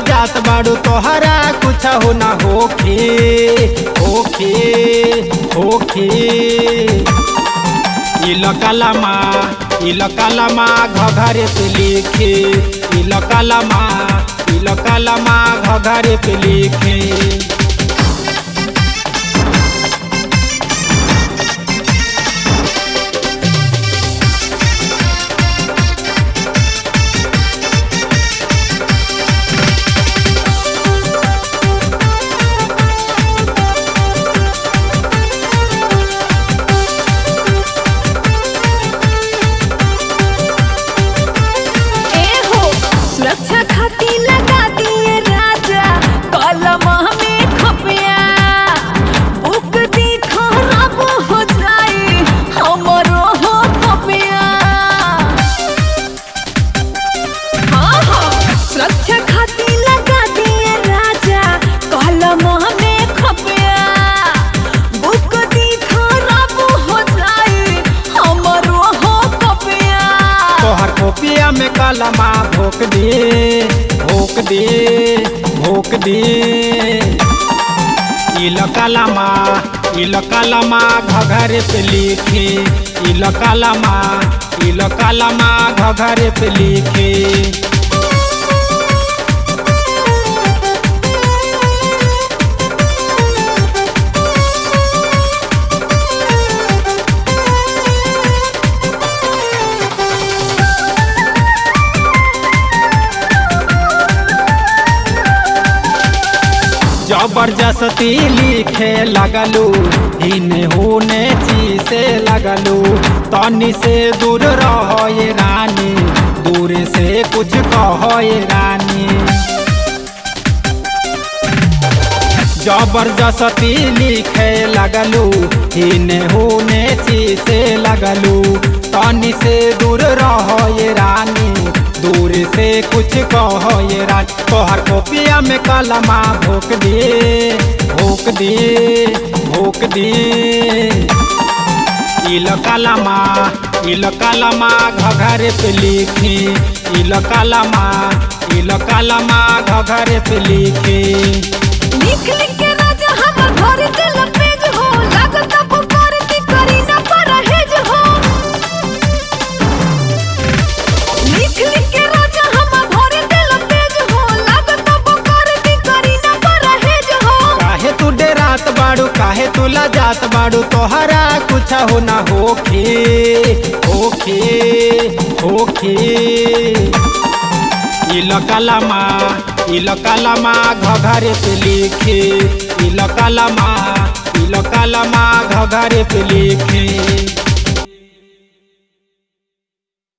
जात बाड़ू तोहरा कुछ हो ना होखे होखे होखे इलकलमा इलकलमा घघरे पे लिखे इलकलमा इलकलमा घघरे पे लिखे ए हो सुरक्षा खातिर लगा दिए राजा कलम में खपिया बुक दी खराब हो जाए हमरो हो खपिया हाँ हाँ सुरक्षा खातिर लगा दिए राजा कलम में खपिया बुक दी खराब हो जाए हमरो हो खपिया तोहर कोपिया में कलमा भोक दे भोक दे भोक दे इलकलमा इलकलमा घघरे पे लिखे इलकलमा इलकलमा घघरे पे लिखे जबरदस्ती लिखे लगलू इने होने से लगलू तनी से दूर रहो ये रानी दूर से कुछ कहो ये रानी जबरदस्ती लिखे लगलू इने होने से लगलू तनी से दूर रहो ये रानी दूर से कुछ कहो ये रानी तोहर कोपिया में कलमा भोक दे भोक दे भोक दे इलकलमा इलकलमा घघरे पे लिखे इलकलमा इलकलमा घघरे पे लिखे लिख लिख के राजा हमर घर के लपेज हो लागत पुकार की करी न परहेज हो लिख लिख के राजा हमर घर के लपेज हो लागत पुकार की करी न परहेज हो काहे तू डेरात बाड़ू काहे तू लजात बाड़ू तोहरा कुछ हो ना होखे होखे होखे इलकलमा इलकलमा घघरे पे लिखे इलकलमा इलकलमा घघरे पे लिखे